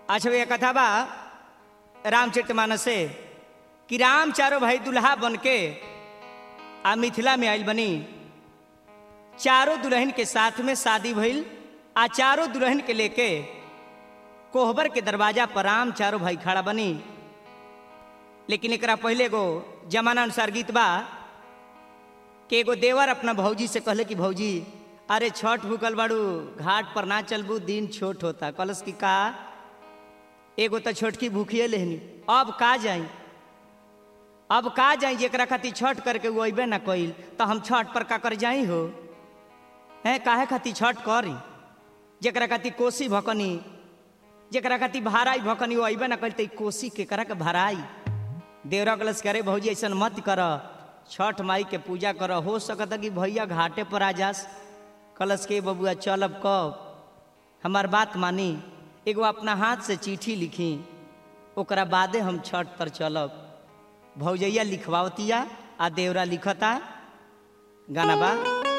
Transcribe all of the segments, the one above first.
अच्छा भैया कथा बा रामचरित मानस से कि राम चारो भाई दुल्हा बन के आ मिथिला में आयल बनी चारों दुल्हन के साथ में शादी भइल आ चारों दुल्हन के लेके कोहबर के दरवाजा पर राम चारों भाई खड़ा बनी लेकिन एकरा पहले एगो जमाना अनुसार गीत बा कि एगो देवर अपना भौजी से कहले कि भौजी अरे छठ भूकल बाड़ू घाट पर ना चलबू दिन छोट होता कलश की का एगो तो छोटकी भूखिए लेहनी अब का जाई अब का जाई जेकरा खातिर छठ करके वो अबे ना कइल तो हम छठ पर का कर जाई हो हैं काहे खातिर छठ करी जेकरा खातिर कोसी भकनी जेकरा खातिर भाराई भकनी वो अबे ना कइल तो कोसी केकरा के भराई देवरा कलश करे भौजी ऐसा मत कर छठ माई के पूजा कर हो सकता कि भैया घाटे पर आ जास कलश के बबुआ चलब कब हमार बात मानी एगो अपना हाथ से चिट्ठी लिखी ओकरा बादे हम छठ पर चलब भौजैया लिखवावतिया आ देवरा लिखता गाना बा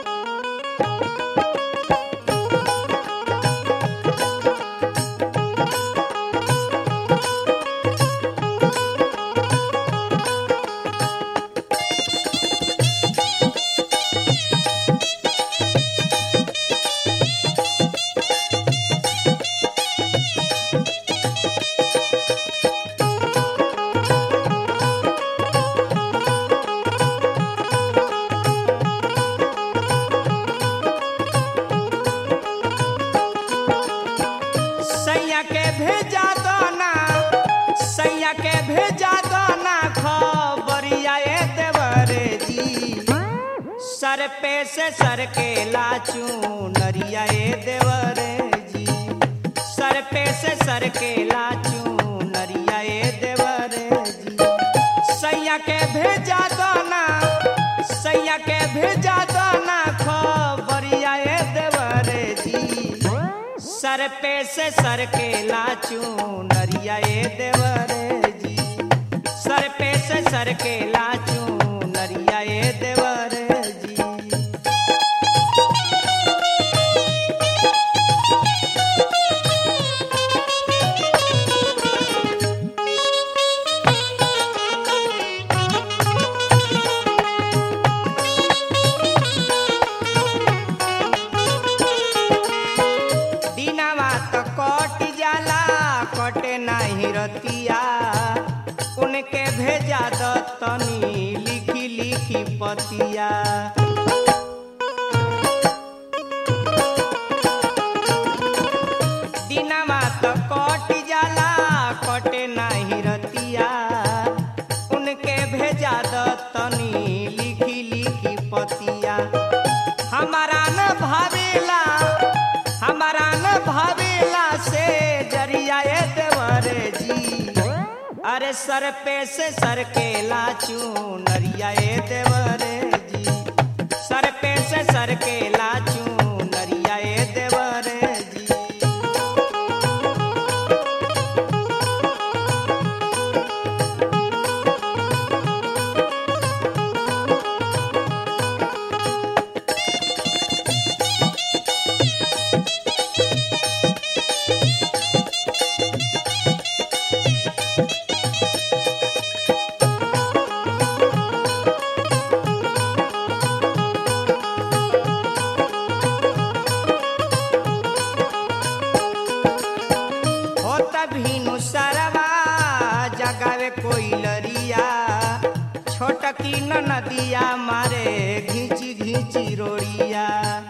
सैया के भेजा दो ना सैया के भेजा दो ना खबरिया ए देवरे जी सर पे से सर के लाचू नरिया ए देवरे जी सर पे से सर के लाचू नरिया ए देवरे जी सैया के भेजा दो ना सैया के भेजा दो ना खबरिया ए देवरे जी सर पे से सर के लाचू नरिया ए देवरे जी सर पे से सर के लाचू नरिया ए देवरे जी दिनवा तो कट जाला कटे नहीं रतिया उनके भेजा द तनी लिखी लिखी पतिया दिनवा तो कट जाला कटे नहीं रतिया उनके भेजा द तनी लिखी लिखी पतिया हमारा न भावेला हमारा न भावेला से जरिया ए देवरे जी अरे सर पे से सर के लाचू नरिया ए देवरे जी सर पे से सर के लाचू नरिया ए देवरे जी होत भीनु सरवा जगावे कोई लरिया छोटकी न नदिया मारे घींची घींची रोड़िया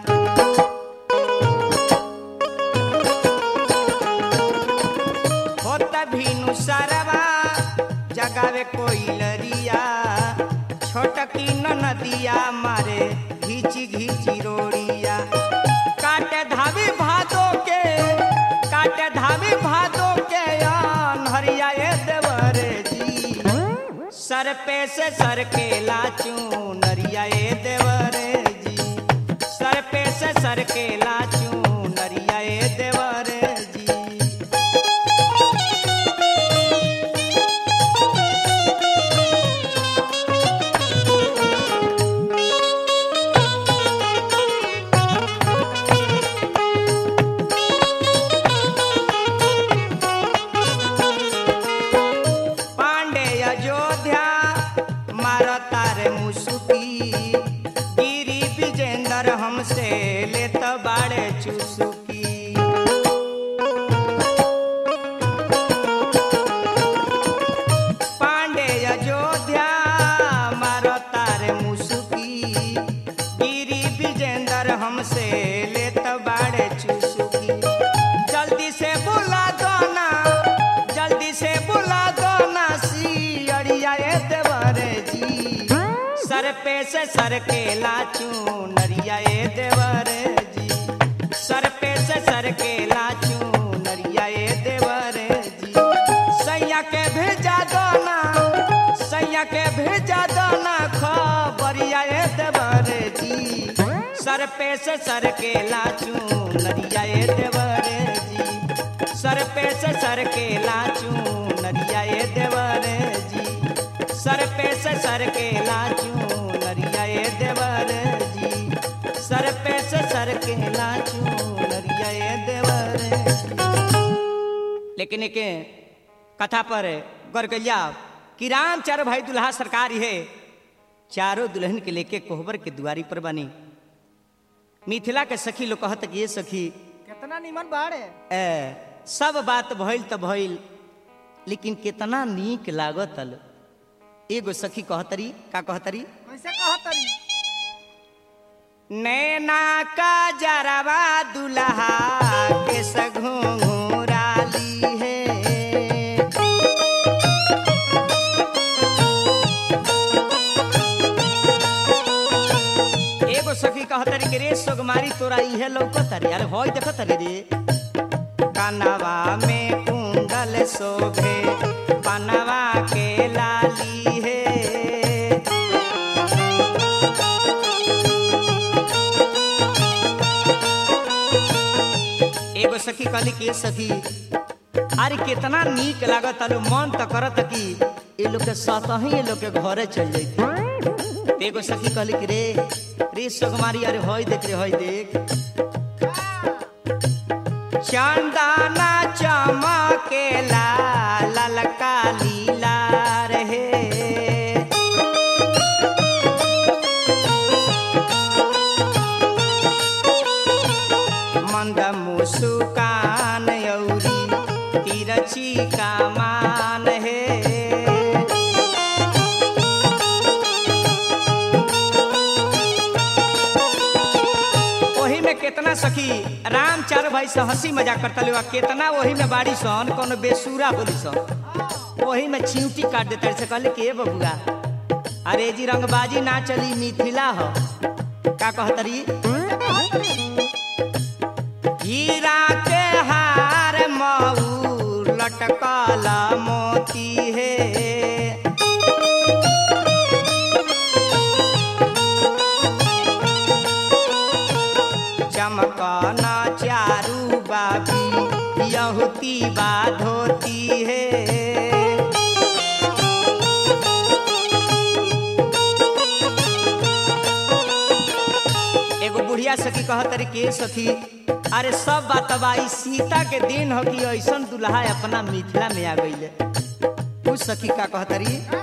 होत भीनु सरवा जगावे कोई लरिया छोटकी न नदिया मारे घींची घींची रोड़िया काटे धावी भादो के काटे धावी भादो के हरिया ए देवरे जी सर पे से सर के लाचू नरिया ए देवरे जी सर पे से सर के लाचू नरिया ए देवरे जी से सर के लाचू नरिया ए देवर जी सर पे से सर के लाचू नरिया ए देवर जी सैया के भेजा दोना सैया के भेजा दोना खबरिया ए देवर जी सर पे से सर के लाचू नरिया ए देवर जी सर पे से सर के लाचू नरिया ए देवर जी सर पे से सर के लाचू नरिया ए देवर जी सर पे से सर के लाचू नरिया ए देवर जी। लेकिन एक कथा पर गौर कलिया कि राम चारो भाई दुल्हा सरकार है चारों दुल्हन के लेके कोहबर के दुआरी पर बनी मिथिला के सखी लोग कहत कि ये सखी कितना निमन बाड़े ए, सब बात भइल त भइल लेकिन कितना नीक लागतल एगो सखी कहतरी का कहतरी कैसे कहतरी नैना का जरवा दुल्हा के सघोराली है एगो सखी कहतरी कि रे सोगमारी तोरा इहे लौकतरी अरे होय देखतरी रे कनवा में कुंडल शोभे पनवा के लाली है एगो सखी कहली कि ए सखी अरे कितना नीक लागत अनु मन तो करत कि ये लोग के सतही ये लोग के घरे चल जैते एगो सखी कहली कि रे रे सुकुमारी अरे होय देख रे होय देख चंदना चमकेला ललका लीला रहे मंद मुस्कान यौरी तिरछी का मान है ओही में कितना सखी राम चार भाई से हंसी मजाक करता ले कितना वही में बाड़ी सन कोनो बेसुरा होली सन वही में चिंटी काट देते से कहले के बबुआ अरे जी रंगबाजी ना चली मिथिला हो का कहतरी हीरा के हार मऊ लटकल मोती है चमकन चारू बाबी यहुती बा धोती है एगो बुढ़िया सखी कहतरी के सखी अरे सब बात बाई सीता के दिन हो कि ऐसन दुल्हा अपना मिथिला में आ गईले उस सखी का कहतरी का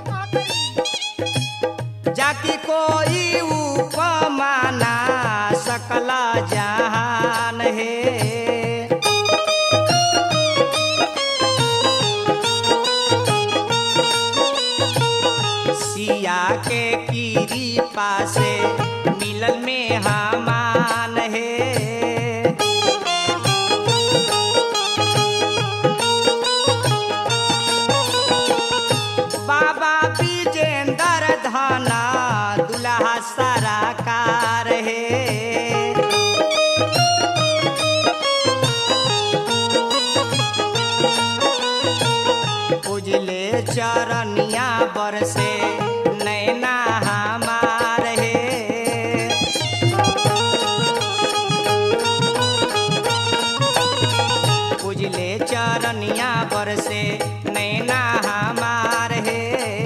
कहतरी जाति कोई उपमाना सकल जहान है सिया के कीरी पासे मिलल में हमान है बाबा विजेंदर धाना दुल्हा सराकार है उजले चरनिया बरसे नैना हमार है उजले चरनिया बरसे नैना हमार है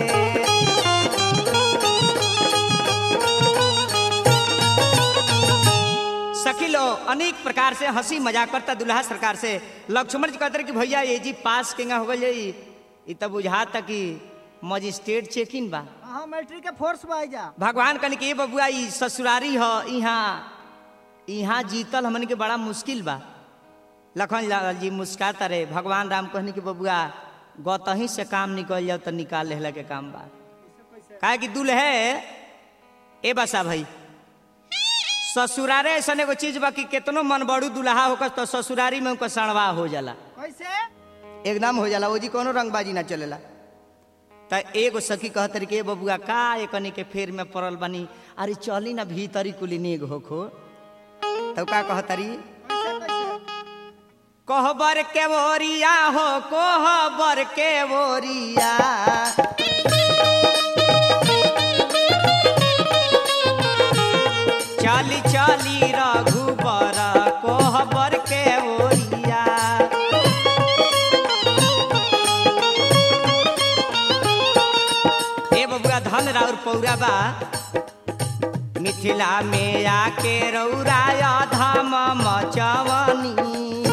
सखी लो अनेक प्रकार से हंसी मजाक करता दुल्हा सरकार से लक्ष्मण जी कहते रहे कि भैया ये जी पास केंगा हो गई ई तब बुझाता कि मजिस्ट्रेट चेकिंग बा हाँ मिलिट्री के फोर्स में आई जा भगवान कन के बबुआ ई ससुरारी ह यहाँ यहाँ जीतल हमन के बड़ा मुश्किल बा लखन लाल जी मुस्काता रहे भगवान राम कहने के बबुआ गतही से काम निकल जाओ तो निकाल लेहला के काम बा काहे कि दुल्हे ए बसा भाई ससुरारे ऐसा एगो चीज बा कि केतनो मन बड़ू दुल्हा होकर तो ससुरारी में उनका सणवा हो जाला कैसे एकदम हो जाला ओजी कोनो रंगबाजी ना चलेला त एगो सखी कहत रही के बबुआ का एकनी के फेर में पड़ल बनी अरे चली ना भीतरी कुली नेग होखो तब का कहत रही कैसे कैसे कोहबर के बोरिया हो कोहबर के बोरिया चली चली रघुबर कोहबर के बोरिया ए बबुआ धन राउर पौरा बा मिथिला में आके रौराय धाम मचवनी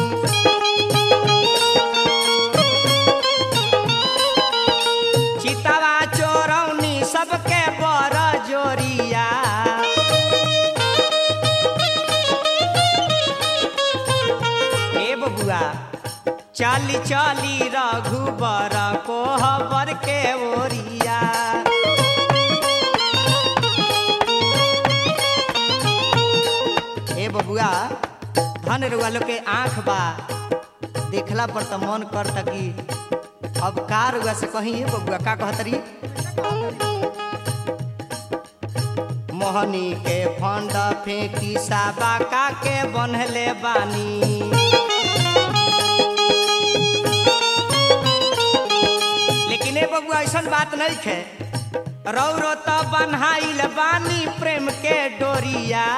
चितवा चोरौनी सबके बर जोरिया ए बबुआ चाली चाली रघुबर कोहबर के ओरिया ए बबुआ धन रुआ लोग के आँख बा देखला पर तो मन करता कि अब का रुआ से कहीं ए बबुआ का कहतरी मोहनी के फंड फेंकी साबा का के बनहले बानी लेकिन ए बबुआ ऐसन बात नहीं है रौ रो तो बन्हाइल बानी प्रेम के डोरिया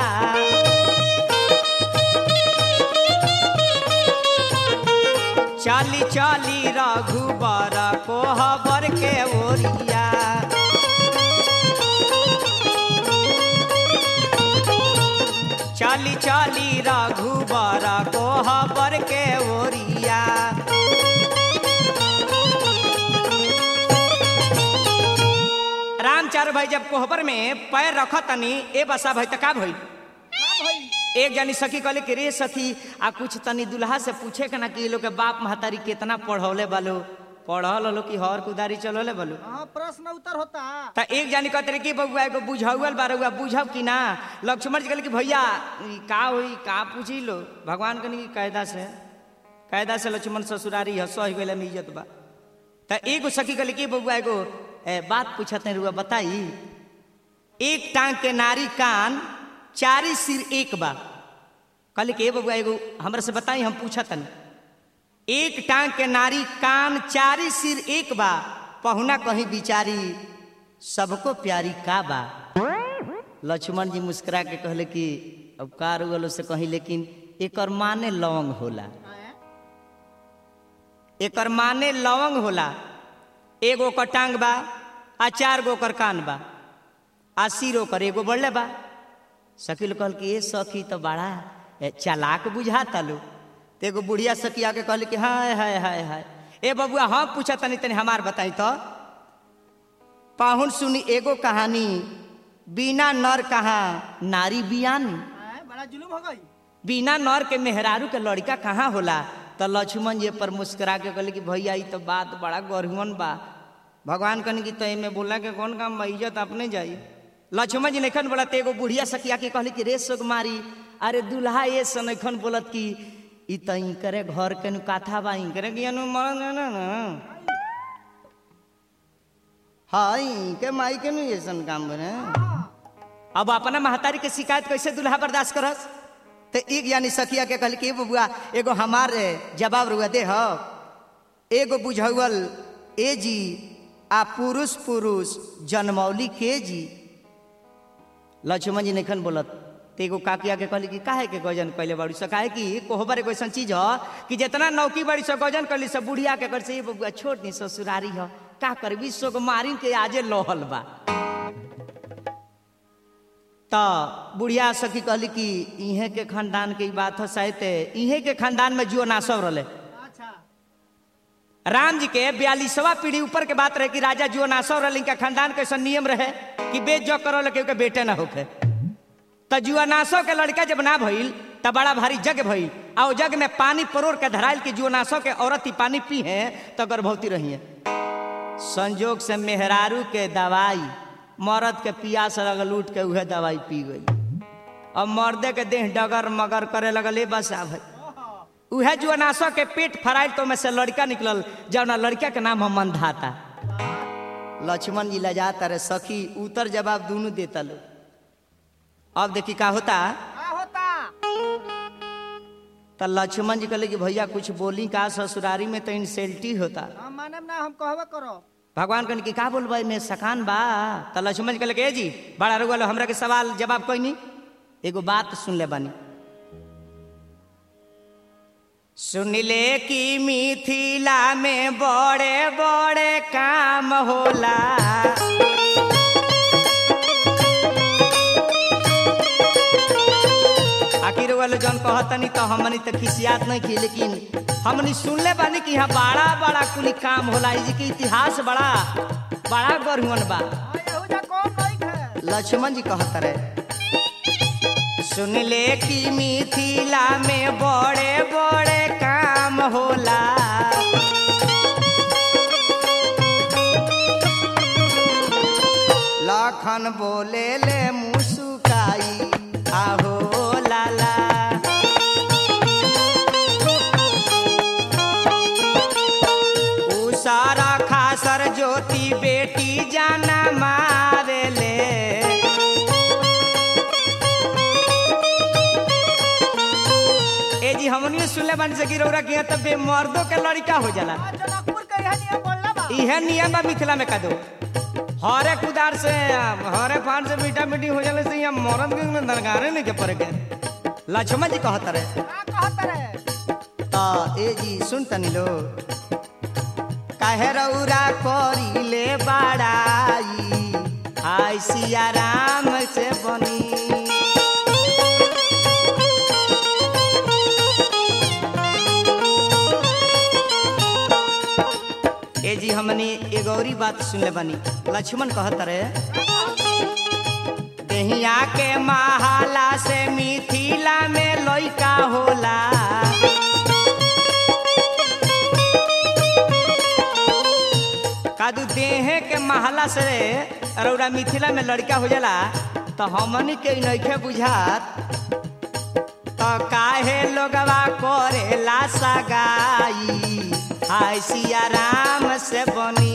चाली चाली रघुबर कोहबर के ओरिया चाली चाली रघुबर कोहबर के ओरिया राम चार भाई जब कोहबर में पैर रख तनी ए बसा भाई त का भई हाँ भाई एक जानी सखी कहले कि रे सखी आ कुछ तनी दुल्हा से पूछे के ना कि ये लोग के बाप महतारी कितना पढ़ौले बालो पढ़ल हलो कि हर कुदारी चलौले बालो हाँ प्रश्न उत्तर होता त एक जानी कहते रहे कि बबुआ एगो बुझाउल बारुआ बुझब कि ना लक्ष्मण जी कहले कि भैया ई का होई का पूछी लो भगवान कनी की कायदा से कायदा से लक्ष्मण ससुरारी ह सह गइले में इज्जत बा त एगो सखी कहले कि बबुआ एगो ए, बात पूछते रुआ बताई एक टांग के नारी कान चारी सिर एक बा कहले कि ए बबुआ एगो हमरा से बताई हम पूछतन एक टांग के नारी कान चारी सिर एक बा पहुना कहीं बिचारी सबको प्यारी का बा लक्ष्मण जी मुस्कुरा के कहले कि अब कार वालों से कहीं लेकिन एकर माने लवंग होला हैं? एकर माने लवंग होला एगो ओकर टांग बा आ चार गो ओकर कान बा आ सिर ओकर एगो बढ़ले बा शकील कहल कि ए सखी तो बड़ा ए, चालाक बुझाता लो तो एगो बुढ़िया सखी आके कहल कि हाय हाय हाय हाय ए बबुआ हाँ पूछा तनी तनी हमार बताई तो पाहुन सुनी एगो कहानी बिना नर कहाँ नारी बियानी हैं? बड़ा जुलूम हो गई बिना नर के मेहरारू के लड़का कहाँ होला तो लक्ष्मण जी पर मुस्कुरा के कहले कि भैया ई तो बात बड़ा गरहुअन बा भगवान कन की तय में बोला के कौन काम बा इज्जत अपने जाई लक्ष्मण जी नखन बोलत एगो बुढ़िया सखिया के कहले कि रे सोग मारी अरे दुल्हा ये सनखन बोलत कि ई त करे घर के नु काथा बा करे कि अनु मरन ना ना हां के माई के नु ये सन काम बने अब अपना महतारी के शिकायत कैसे दुल्हा बर्दाश्त करस तो एक यानी सखिया के कहल कि बबुआ एगो हमार जवाब रुआ दे हो एगो बुझौल ए जी आ पुरुष पुरुष जनमौली के जी लक्ष्मण जी नखन बोलत तो एगो काकिया के कहली कि काहे के गजन कैले बाड़ी स काहे कि कोहबर एगो ऐसा चीज ह कि जितना नौकी बड़ी स गजन कैली सब बुढ़िया के कर से ये बबुआ छोड़ दी ससुरारी ह का कर विश्व को मारी के आजे लोहल बा तो बुढ़िया सखी कहली कि इहे के खानदान के ई बात है शायद इहे के खानदान में जुआ नासव रहे अच्छा राम जी के बयालीसवा पीढ़ी ऊपर के बात रहे कि राजा जुआ नासव रहे इनका खानदान के ऐसा नियम रहे कि बेच जो करो लगे के बेटे ना होके तो जुआ नासव के लड़का जब ना भइल तब बड़ा भारी जग भइल आ ओ जग में पानी परोर के धराइल कि जुआ नासव के औरत ही पानी पी है तो गर्भवती रही है संजोग से मेहरारू के दवाई मर्द के पियास लगल उठ के उहे दवाई पी गई अब मर्दे के देह डगर मगर करे लगल ए बस आ भाई उहे जुअनासो के पेट फराइल तो में से लड़का निकलल जौना लड़का के नाम हम मंधाता लक्ष्मण जी लजा तारे सखी उत्तर जवाब दोनों देता लो अब देखी का होता का होता तो लक्ष्मण जी कहले कि भैया कुछ बोली का ससुरारी में तो इंसल्टी होता हम माने ना हम कहबे करो भगवान कहने की का बोलबा में सकान बा तो लक्ष्मण जी कहले कि ए जी बड़ा रुआ हमरा के सवाल जवाब कोई नहीं एगो बात सुन ले बानी सुन ले कि मिथिला में बड़े बड़े काम होला आखिर वाले जन कहतनी तो हमनी तो खिसियात नहीं की लेकिन हमनी सुनले बानी कि यहाँ बड़ा बड़ा कुली काम होला ई जी के इतिहास बड़ा बड़ा गढ़ुअन बा हाँ, एहू जा कौन नहीं है लक्ष्मण जी कहत रहे सुन ले कि मिथिला में बड़े बड़े काम होला लखन बोले ले मुसुकाई आहो लाला उ सारा खासर ज्योति बेटी जाना मारेले ए जी हमनी सुनले बानी से गिरौरा के तब बे मर्दों के लड़का हो जाला आ, जनकपुर के यहाँ नियम बोलला बा इहे नियम बा मिथिला में का दो हरे कुदार से हरे फान से मीठा मीठी हो जाले से यहाँ मर्द के में दरगारे नहीं के पड़े के लक्ष्मण जी कहत रहे का कहत रे ता ए जी सुन तनी लो काहे रौरा करिले बाड़ाई आई सिया राम से बनी ए जी हमने एगो औरी बात सुनले बानी लक्ष्मण कहत रहे देहिया के महाला से मिथिला में लइका होला कादू देहे के महला से रौरा मिथिला में लड़का हो जाला तो हमनी के इ नइखे बुझात तो काहे लोगवा करेला सगाई हाय सिया राम से बनी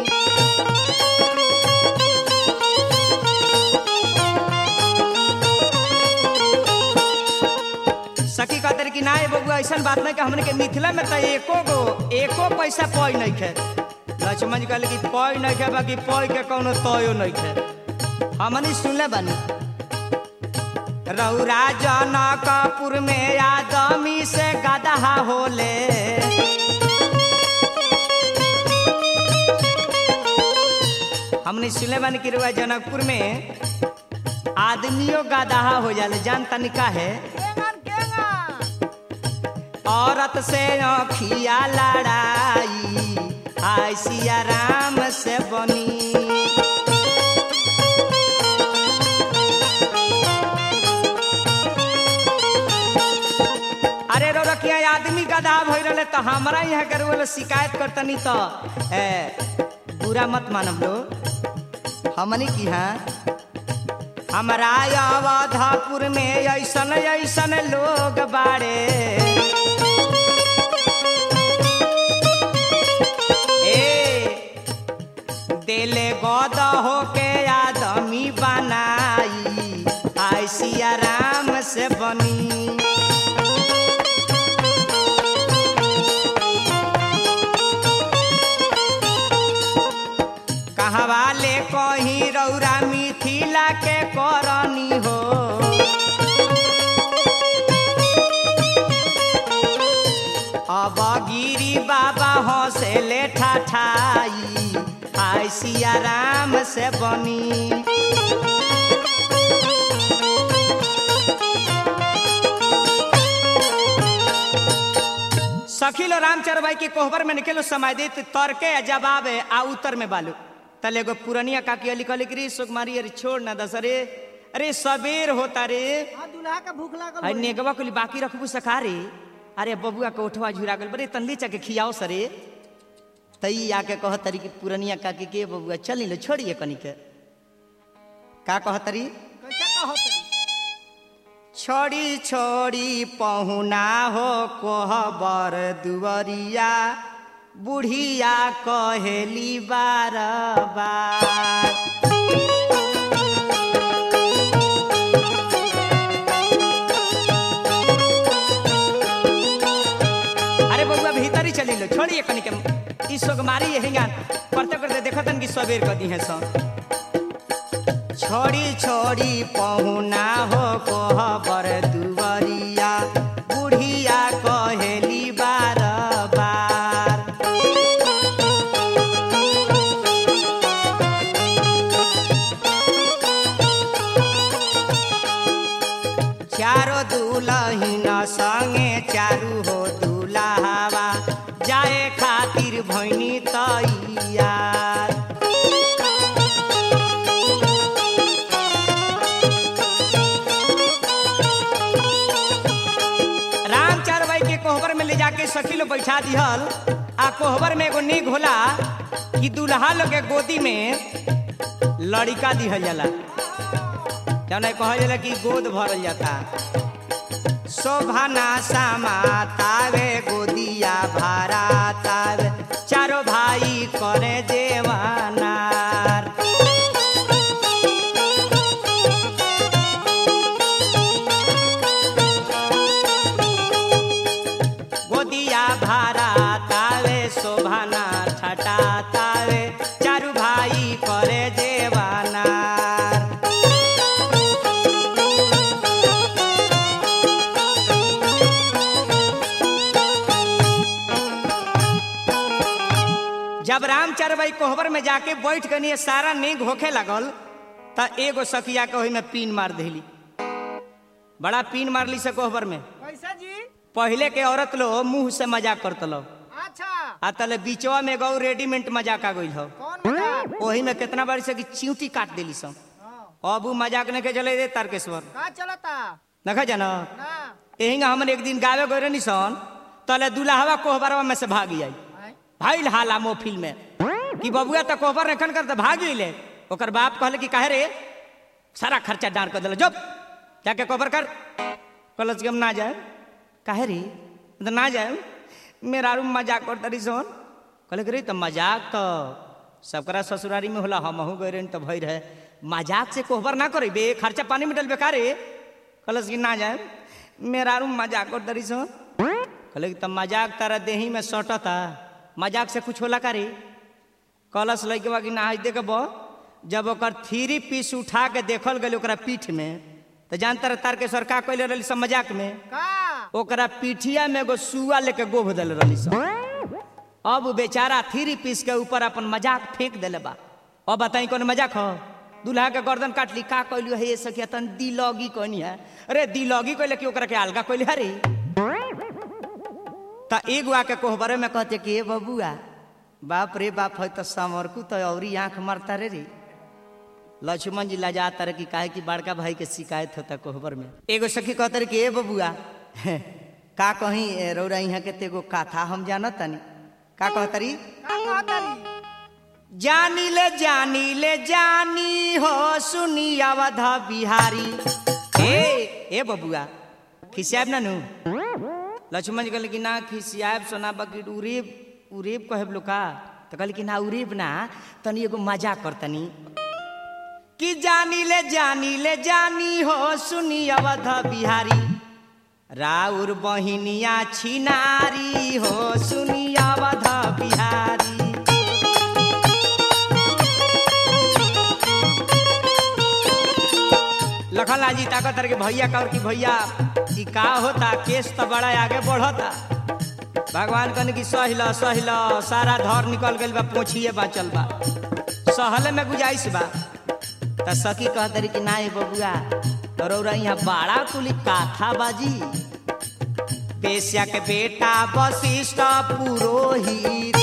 सखी कहते कि ना ये बबुआ ऐसा बात नहीं कि हमने के मिथिला में तो एको गो एको पैसा पय नहीं खे लक्ष्मण जी कहले कि पय नहीं खे बाकी पय के कोनो तयो नहीं खे हमनी सुनले बानी रौरा जनकपुर में आदमी से गदहा होले हमने सुनले बानी कि रौरा जनकपुर में आदमियों गदहा हो जाले जान तनिका है केंगन केंगन औरत से अखिया लड़ाई आय सिया राम से बनी अरे रो रखिया आदमी गधा भई रहे तो हमारा यहाँ के रोल शिकायत करतनी तो ए, बुरा मत मानब लो हमनी की हाँ हमारा अवधपुर में ऐसन ऐसन लोग बाड़े ए देले गद होके आदमी बनाई आय सिया राम से बनी कहवा ले कहीं रौरा मिथिला के करनी हो अब गिरी बाबा हंसे ठाठाई आय सिया राम से बनी सखीलो रामचर भाई के कोहबर में निकलो समय दे तर्के जवाब आ उत्तर में बालू तले एगो पुरनिया काकी अली कहली कि रे सुकुमारी अरे छोड़ ना दस अरे अरे सबेर होता रे हाँ दुल्हा का भूख लागल अरे होई। नेगवा कुली बाकी रखबू सखा रे अरे बबुआ के उठवा झुरा गल बरे तल्ली चके खियाओ सरे तई आके कह तरी कि पुरनिया काकी के बबुआ चली लो छोड़िए कनी के का कह तरी कैसे कहत रही छोड़ी छोड़ी पहुना हो कोहबर दुवरिया बुढ़िया कहेली बार बार अरे बउआ भीतर ही चली लो छोड़िए कनी के ई सोगमारी यही गान करते करते देखतन कि सबेर कर दी है सो छोड़ी छोड़ी पहुना हो कोहबर दुवरिया बुढ़िया कहेली बार बार चारो दुलहिन संगे चारू हो दुलावा जाए खातिर भैनी तैयार राम चार भाई के कोहबर में ले जाके सखी लोग बैठा दिहल आ कोहबर में एगो नेग होला कि दुल्हा लोग के गोदी में लड़िका दिहल जाला जौन कहल जाला कि गोद भरल जाता शोभना सामा तावे गोदिया भारा तावे चारो भाई करे देवानार गोदिया भारा तावे शोभना छटा तावे चारू भाई करे देवानार जब रामचर भाई कोहबर में जाके बैठ गनी सारा नींग होखे लगल त एगो सखिया के ओहि में पीन मार देली बड़ा पीन मारली से कोहबर में कैसे जी पहले के औरत लो मुंह से मजाक करत लो अच्छा आ तले बीचवा में गौ रेडीमेड मजाक आ गई हो कौन मजाक ओही में कितना बार से कि चिंटी काट देली सब हाँ, अब उ मजाक नहीं के चले दे तारकेश्वर का चलता देखा जाना ना यही हमन एक दिन गावे गए रहनी सन तले दुल्हावा कोहबरवा में से भाग आई आय, भाई हाला मोफिल में कि बबुआ तो कोहबर रखन कर तो भाग गईले ओकर बाप कहले कि काहे रे सारा खर्चा डार कर दिल जब जाके कोहबर कर कहलस कि हम ना जाए काहे रे तो ना जाए मेरा रूम मजाक कर तरी सोन कहले कि रे तो मजाक तो सबकरा ससुरारी में होला हमहू गए रही तो भई रहे मजाक से कोहबर ना करे बे खर्चा पानी में डल बेकारे कहलस कि ना जाए मेरा रूम मजाक कर तरी सोन कहले कि तब मजाक तारा देही में सटता मजाक से कुछ होला का रे कलश लैके बा कि ना आज देखब जब ओकर थ्री पीस उठा के देखल गई ओकरा पीठ में तो जानता रहे तारकेश्वर का कैले रही सब मजाक में का ओकरा पीठिया में एगो सुआ लेके गोभ दिल रही सब अब उ बेचारा थ्री पीस के ऊपर अपन मजाक फेंक दिले बा अब बताई कौन मजाक हो दूल्हा के गर्दन काट ली का कैलू है ये सखिया तन दिलौगी कहनी है अरे दिलौगी कहले कि ओकरा के अलगा कैले हरे त एगो आके कोहबरे में कहते कि ए बबुआ बाप रे बाप है तो समरकू तो औरी आंख मारता रे रे लक्ष्मण जी लजाता रहे कि काहे कि बड़का भाई के शिकायत होता कोहबर में एगो सखी कहते रहे कि ए बबुआ का कहीं ए, रौरा यहाँ के तेगो कथा हम जानत तनी का कहतरी का कहतरी जानी ले जानी ले जानी हो सुनी अवध बिहारी ए ए बबुआ खिसियाब ना नु लक्ष्मण जी कहले कि ना खिसियाब सोना बाकी उरेब उरेब कहब लो का तो कहले कि ना उरेब ना तनी एगो मजाक कर तनी कि जानी ले जानी ले जानी हो सुनी अवध बिहारी राउर बहिनिया छिनारी हो सुनी अवध बिहारी लखन जी ताकत के भैया का और कि भैया ई का होता केस तो बड़ा आगे बढ़ता भगवान कहने की सहिल सहिल सारा धर निकल गइल बा पोछिए बाचल बा सहले में गुजाइश बा त सखी कहतरी कि ना ए बबुआ रौरा यहाँ बड़ा कुली काथा बाजी बेस्या के बेटा वशिष्ठ पुरोहित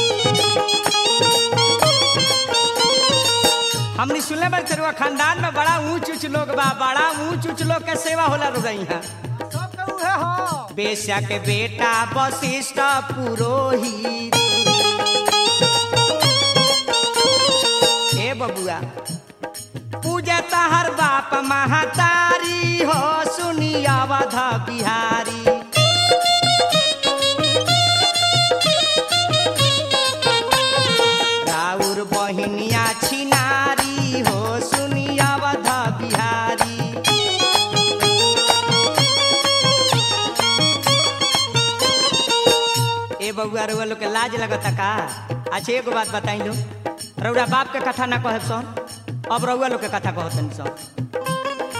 हमने सुनले बार तेरुआ खानदान में बड़ा ऊंच ऊंच लोग बा बड़ा ऊंच ऊंच लोग के सेवा होला रोग यहाँ सब के उहे हो बेस्या के बेटा वशिष्ठ पुरोहित हे बबुआ पूजा तहर बाप महातारी हो सुनी अवध बिहारी बबुआ रउआ लोग के लाज लगता का अच्छा एगो बात बताई लो रउरा बाप के कथा ना कहे सन अब रउआ लोग के कथा कहतन सन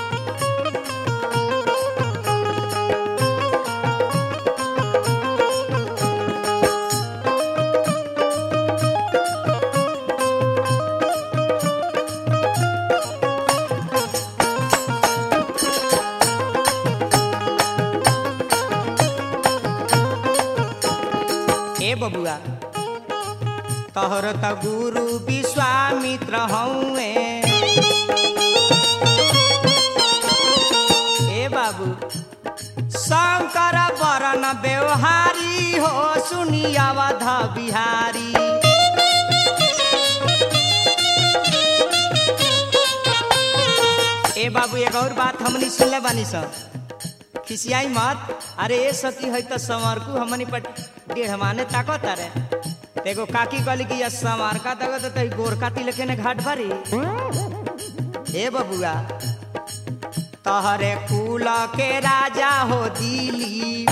ए बबुआ तोहर त गुरु विश्वामित्र हौए ए बाबू शंकर वरण व्यवहारी हो सुनियावध बिहारी ए बाबू एक और बात हमनी सुनले बानी सब खिसियाई मत अरे ए सती है तो संवरकू हमनी पर डेढ़ माने ताकत अरे एगो काकी कहली कि या संवारका तक तो गोरका तिलके ने घाट भरी ए बबुआ तहरे कुल के राजा हो दिली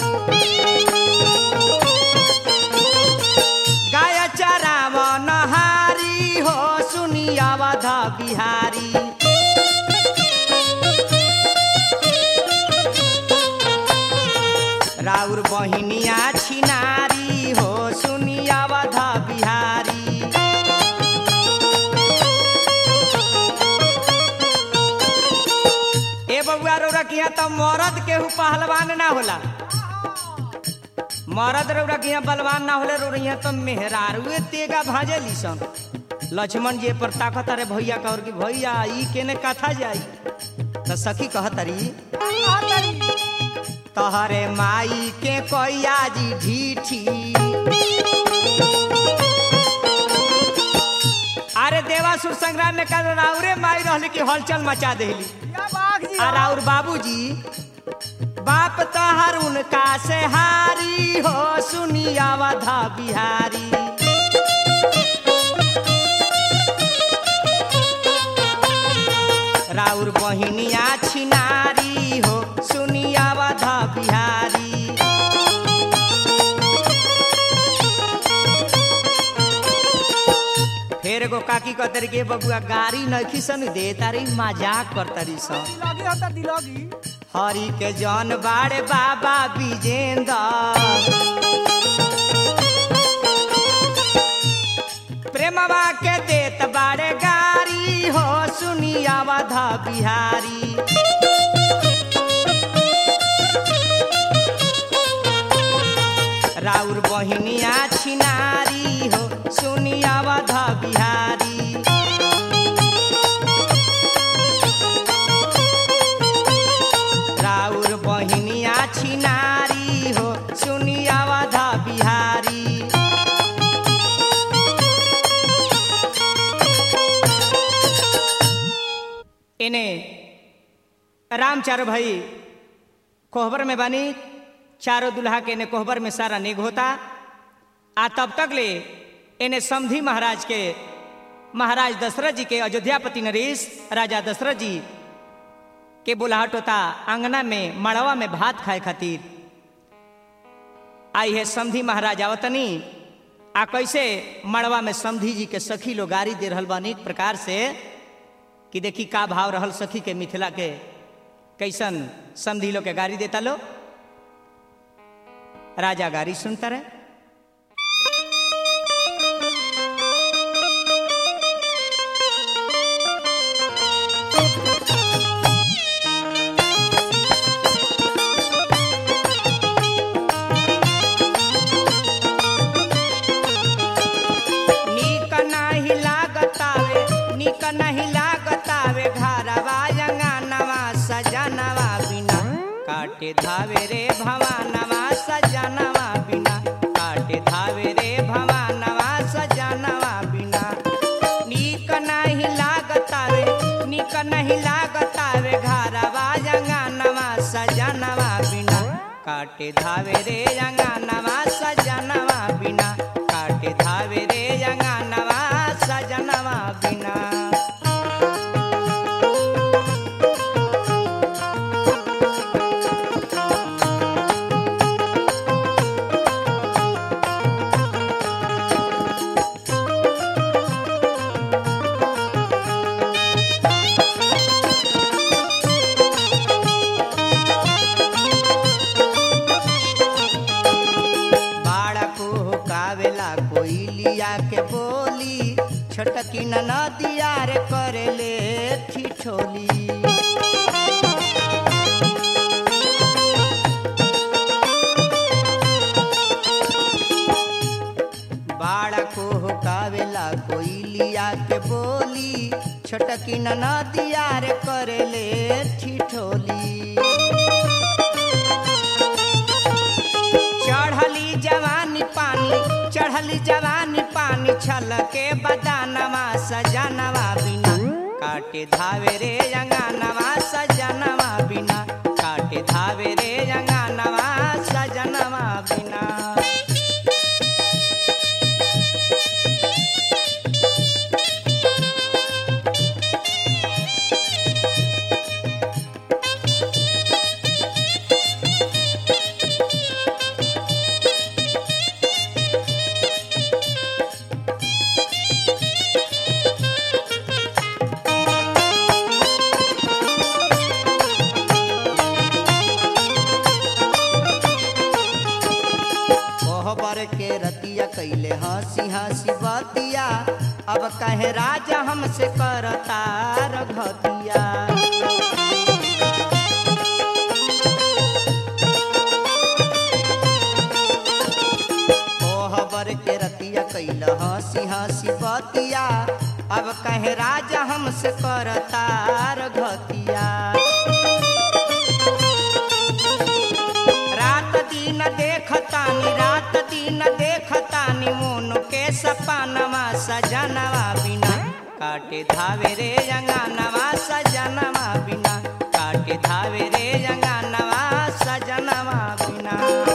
गाय चराव नहारी हो सुनियावध बिहारी राउर बहिनिया छिनारी हो सुनियावध बिहारी ए बबुआ रौरा किया तो मरद केहू पहलवान ना होला मरद रौरा किया बलवान ना होले रौरा यहाँ तो मेहरारुए तेगा भाजेली सन लक्ष्मण जी पर ताकत अरे भैया कहर की भैया ई केने कथा जाई तो सखी कहतरी तहरे माई के कोया जी ढीठी अरे देवासुर संग्राम में कल राउरे माई रहली कि हलचल मचा देली या बाघ जी और और बाबूजी बाप तहर उनका से हारी हो सुनियावधा बिहारी राउर बहिनिया छिनारी हो सुनियावधा बिहारी फेर एगो काकी कहतरी के बबुआ गाड़ी नखी सन दे तारी मजाक करतरी सन दिलोगी होता दिलोगी हरि के जन बाड़े बाबा विजेंद्र प्रेमवा के देत बाड़े गारी हो सुनियावध बिहारी राउर बहिनिया छिनारी हो सुनियावध बिहारी राउर बहिनिया छिनारी हो सुनियावध बिहारी इने राम चारो भाई कोहबर में बानी चारों दुल्हा के इने कोहबर में सारा निग होता आ तब तक ले इने समधी महाराज के महाराज दशरथ जी के अयोध्यापति नरेश राजा दशरथ जी के बुलाहट होता आंगना में मड़वा में भात खाए खातिर आई है समधी महाराज आवतनी आ कैसे मड़वा में समधी जी के सखी लोग गाड़ी दे रहल बा अनेक प्रकार से कि देखी का भाव रहल सखी के मिथिला के कैसन समधी लोग के गाड़ी देता लो राजा गाड़ी सुनता रहे नीक नाही लागतावे नीक नाही लागतावे घरवा अंगनवा सजनवा बिना काटे धावे रे भवानवा सजनवा बिना काटे धावे रे भवानवा सजनवा बिना नीक नाही लागतावे नीक नहीं लागतावे घरवा अंगनवा सजनवा बिना काटे धावे रे अंगनवा सजनवा बिना काटे धावे रे अंगनवा सजनवा बिना कावेला कोई लिया के बोली छोटकी नदिया रे करेले ठिठोली बाड़ा को कावेला कोई लिया के बोली छोटकी नदिया रे करेले ठिठोली चढ़ली जवानी पानी चढ़ली जवानी पानी छलके बदानवा सजनवा बिना काटे धावे रे अंगानवा सजनवा बिना काटे धावे रे अंगानवा सजनवा बिना कोहबर के रतिया कैले हंसी हंसी बतिया अब कहे राजा हमसे करता रघतिया कोहबर के रतिया कैल हंसी हंसी बतिया अब कहे राजा हमसे करता रघतिया रात दिन देखतानी रात दिन देखतानी मोन के सपनवा सजनवा बिना काटे धावे रे अंगानवा सजनवा बिना काटे धावे रे अंगानवा सजनवा बिना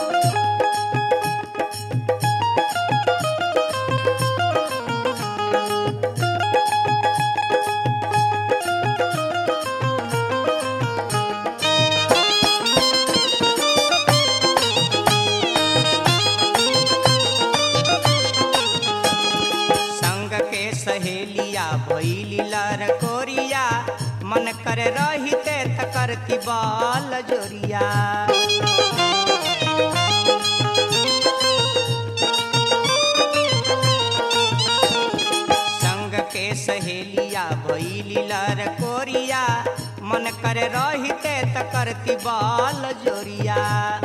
संग के सहेलिया भैली लर कोरिया मन कर रहिते त करती बाल जोरिया संग के सहेलिया भैली लर कोरिया मन कर रहिते त करती बाल जोरिया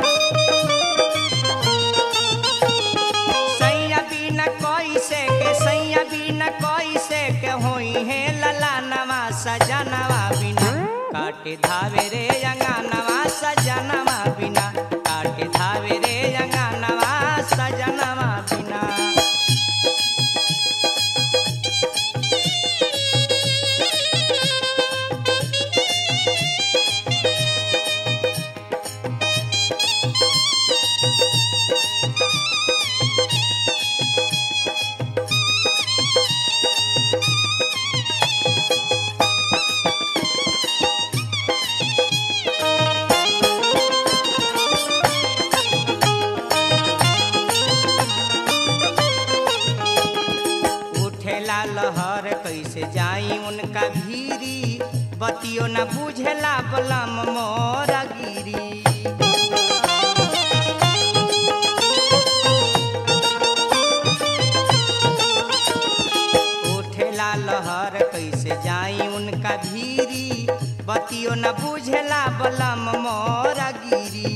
सैया बिना कोई से के सैया बिना कोई से के होई है लला नवा सजनवा बिना काटे धावे रे अंगानवा सजनवा बिना काटे धावे रे अंगानवा सजनवा बिना उठेला लहर कैसे जाई उनका भीरी बतियो न बुझेला बलम मोरा गिरी उठेला लहर कैसे जाई उनका भीरी बतियो न बुझेला बलम मोरा गिरी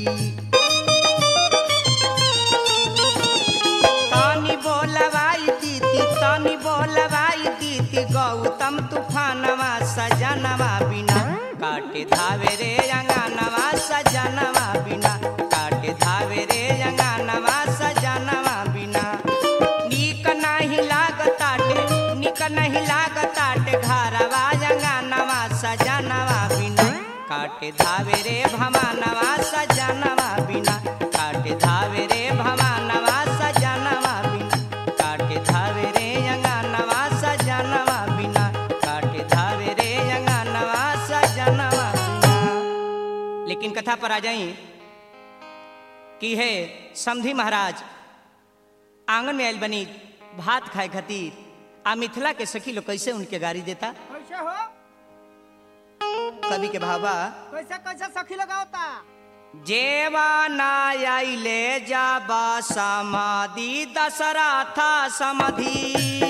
तानी बोलवाई दीदी तानी बोलवाई दीदी गौतम तूफानवा सजनवा बिना काटे धावे रे अंगानवा सजनवा बिना काटे धावे रे अंगानवा सजनवा बिना नीक नहीं लागताटे नीक नहीं लागताटे घरवा अंगानवा सजनवा बिना काटे धावे रे भवानवा सजनवा बिना काटे धावे रे भवानवा सजनवा बिना काटे धावे रे अंगानवा सजनवा बिना काटे धावे रे अंगानवा सजनवा बिना लेकिन कथा पर आ जाई कि है समधी महाराज आंगन में आयल बनी भात खाए खातिर आ मिथिला के सखी लोग कैसे उनके गाड़ी देता कैसे हो कवि के भावा कैसे कैसे सखी लगावता जेवाना आइले जब समाधि दशरथ समधि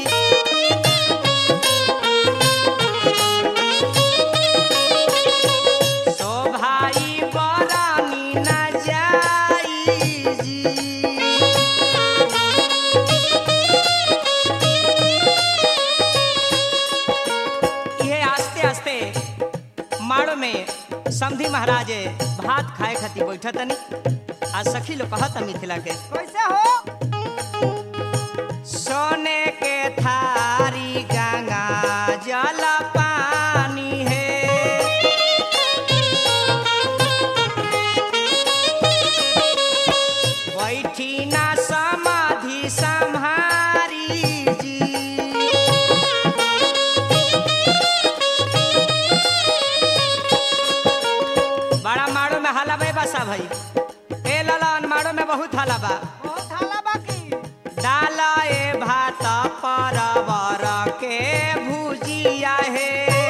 सो भाई बरानी न जाई जी ये आस्ते आस्ते माड़ो में समधी महाराज भात खाए खातिर बैठा तनी आ सखी लोग कहत मिथिला के कैसे हो सोने के थारी गंगा जल पानी है बैठी ना समाधि संहारी जी बड़ा माड़ो में हाला बे बसा भाई ए ललन माड़ो में बहुत हाला बा बहुत हाला बाकी डाला ए भात परवर के भुजिया हे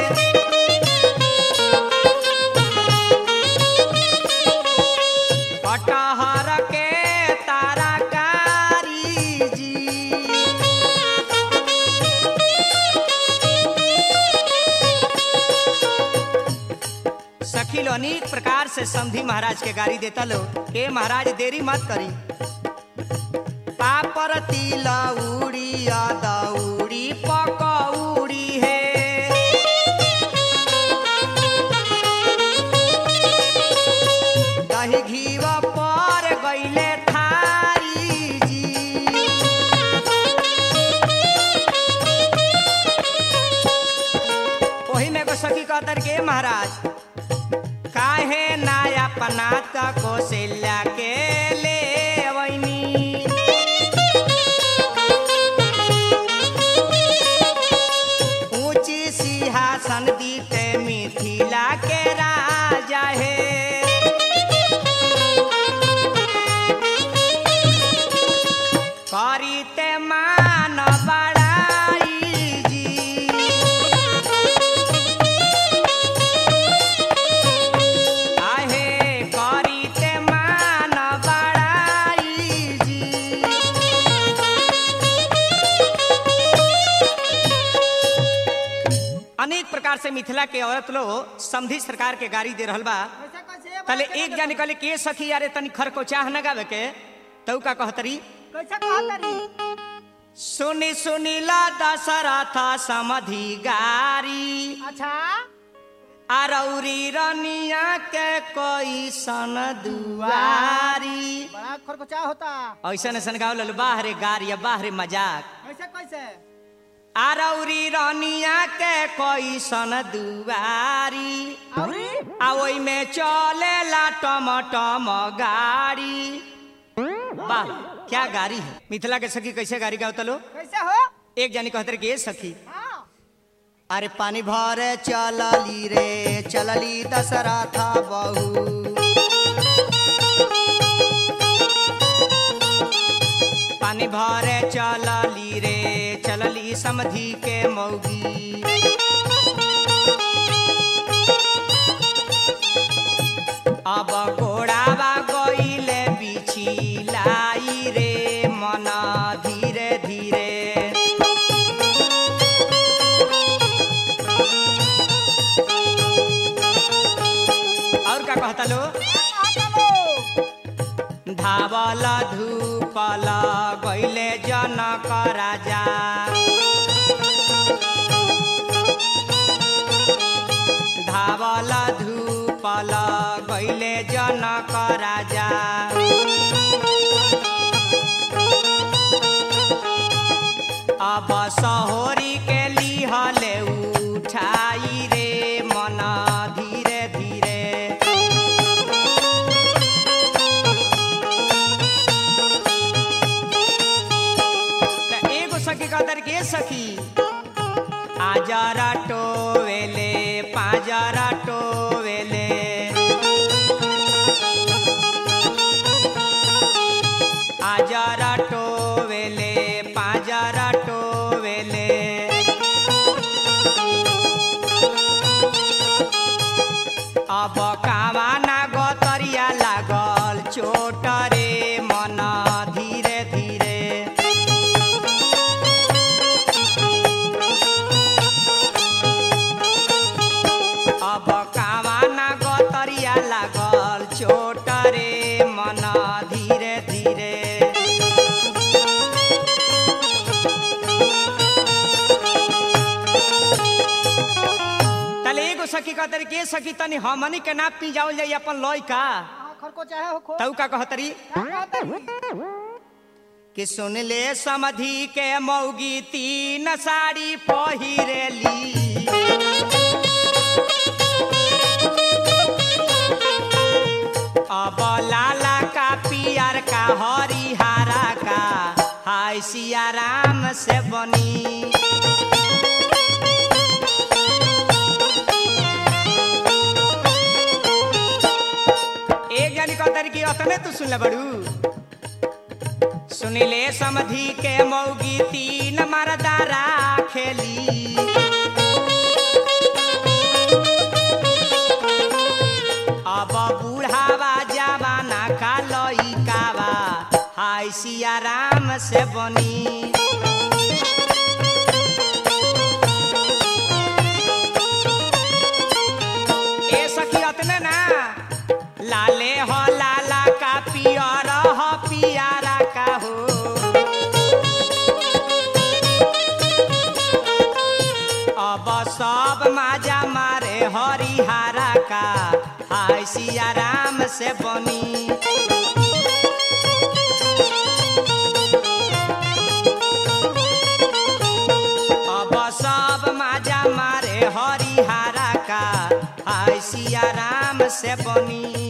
कटहर के ताराकारी जी सखी लो अनेक प्रकार से समधी महाराज के गाड़ी देता लो के महाराज देरी मत करी पापर तिलौड़ी दौड़ी पकौड़ी हे दही घीव पर गईले थारी जी ओही में एगो सखी कहतर के महाराज काहे नाया पनात कौशल्या के ले अवैनी ऊंची सिंहासन दीते मिथिला के राजा हे करीते मान बड़ाई जी आहे करीते मान बड़ाई जी अनेक प्रकार से मिथिला के औरत लोग समधी सरकार के गाड़ी दे रहल बा कैसे कैसे तले एक जाने कहले के सखी यारे तनी खरकोचाह न गावे के तऊ का कहतरी कैसे कहतरी सुनी सुनीला दशरथ समधि गारी अच्छा आरौरी रनिया के कोई सन दुआरी बड़ा खरखचा होता ऐसन ऐसन गाँव लल बाहरे गारी या बाहरे मजाक कैसे कैसे आरौरी रनिया के कोई सन दुआरी अरे आ ओई में चले ला टम टम गाड़ी वाह क्या गाड़ी है मिथिला के सखी कैसे गाड़ी गाओ तलो कैसे हो एक जानी कहते कि ये सखी हाँ अरे पानी भरे चलली रे चलली दशरथ बहू पानी भरे चलली रे चलली समधी के मौगी अब घोड़ावा गईले बिछी लाई रे मन धीरे धीरे और का कहता लो धावल धूपल गईले जनक राजा धावल धूपल गईले जनक राजा अब सहोरी के लिहले उठाई रे मन धीरे धीरे त एगो सखी कहतर के सखी आजरा टोवेले पाजरा टोवेले आजरा टोवेले पाजरा टोवेले अब कावाना गतरिया लाग कहतरी के सकी तनी हमनी के ना पी जाओ जाई अपन लय का हाँ, खर को चाहे हो खो तऊ का कहतरी का कहतरी कि सुन ले समधि के मौगी तीन साड़ी पहिरेली अब लाला का पियर का हरिहारा का हाय सिया राम से बनी एक जानी कहतरी कि अतने तू सुन ले बड़ू सुनिले समधि के मौगी तीन मरदारा खेली अब बूढ़ावा जवाना का लइकावा हाय सिया राम से बनी ए सखी अतने ना लाले हो लाला का पियर हो पियारा का हो अब सब माजा मारे हरिहारा का हाय सिया राम से बनी अब सब माजा मारे हरिहारा का हाय सिया राम से बनी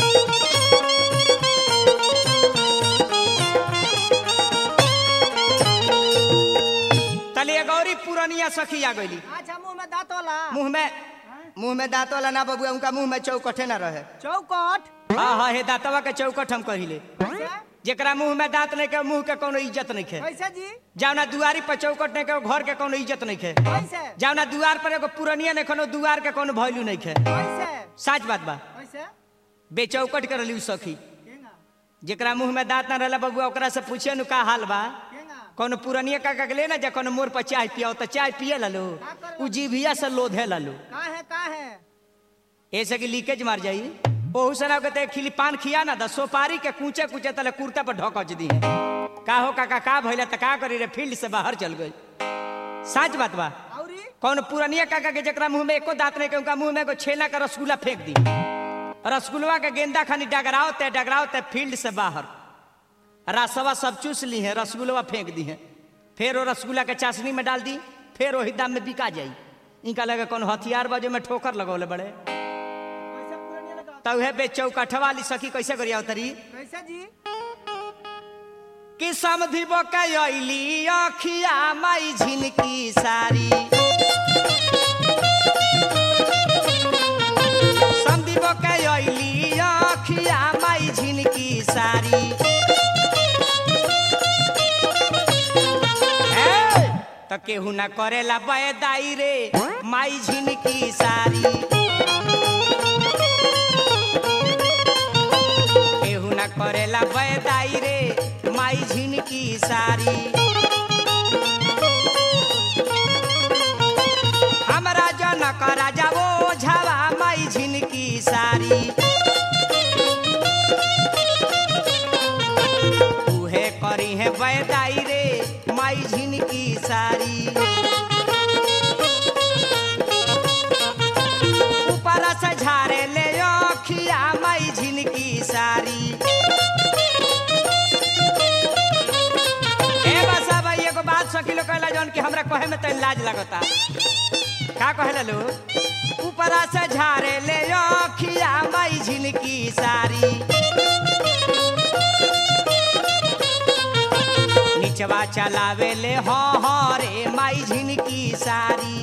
तलिए गौरी पुरनिया सखी आ गईली अच्छा मुंह में दांत वाला मुंह में मुंह में दांत वाला ना बबुआ उनका मुंह में चौकठे ना रहे चौकट हाँ हाँ हे दांतवा के चौकठ हम कहिले कैसे जेकरा मुंह में दांत नहीं के मुंह के कोनो इज्जत नहीं खे कैसे जी जावना दुआरी पर चौकट नहीं के घर के कोनो इज्जत नहीं खे कैसे जावना दुआर पर एगो पुरनिया नहीं कोनो दुआर के कोनो वैल्यू नहीं खे कैसे सच बात बा कैसे बेचौकट कर ली सखी केंगा जेकरा मुंह में दांत ना रहला बबुआ ओकरा से पूछे नु का हाल बा केंगा कोनो पुरनिया का का ले ना जे कोनो मोर पर चाय पियो तो चाय पिए ललो उ जीभिया से लोधे ललो का है का है ऐसे की लीकेज मार जाई ओहू सना के ते खिली पान खिया ना द सोपारी के कूचे कूचे तले कुर्ता पर ढकच दी है का हो काका का भइला त का करी रे फील्ड से बाहर चल गई सच बात बा औरी कौन पुरनिया काका के जकरा मुंह में एको दांत नहीं के उनका मुंह में एगो छेना का रसगुल्ला फेंक दी रसगुल्ला के गेंदा खानी डगराओ ते डगराओ ते फील्ड से बाहर रसवा सब चूस ली है रसगुल्ला फेंक दी है फिर वो रसगुल्ला के चाशनी में डाल दी फिर वही दाम में बिका जाई इनका लगे कौन हथियार बाजू में ठोकर लगौले बड़े कैसे पुरानी लगा तब है बे चौकठवा वाली सखी कैसे करिया उतरी कैसे जी कि समधि बकैली अखिया माई झिनकी सारी समधि बकैली अखिया माई झिनकी सारी ए, त केहू ना करेला बैदाई रे माई झिनकी सारी केहू ना करेला बैदाई रे माई झिनकी सारी हमरा जनक राजा वो झावा माई झिनकी सारी उहे करी है बैदाई रे माई झिनकी सारी ऊपर से झारे ले अखिया माई झिनकी सारी ए बसा भाई एगो बात सकिलो कहला जौन कि हमरा कहे में तनी लाज लगता का कहला लो ऊपर से झारे ले अखिया माई झिनकी सारी निचवा चलावे ले हो हो रे माई झिनकी सारी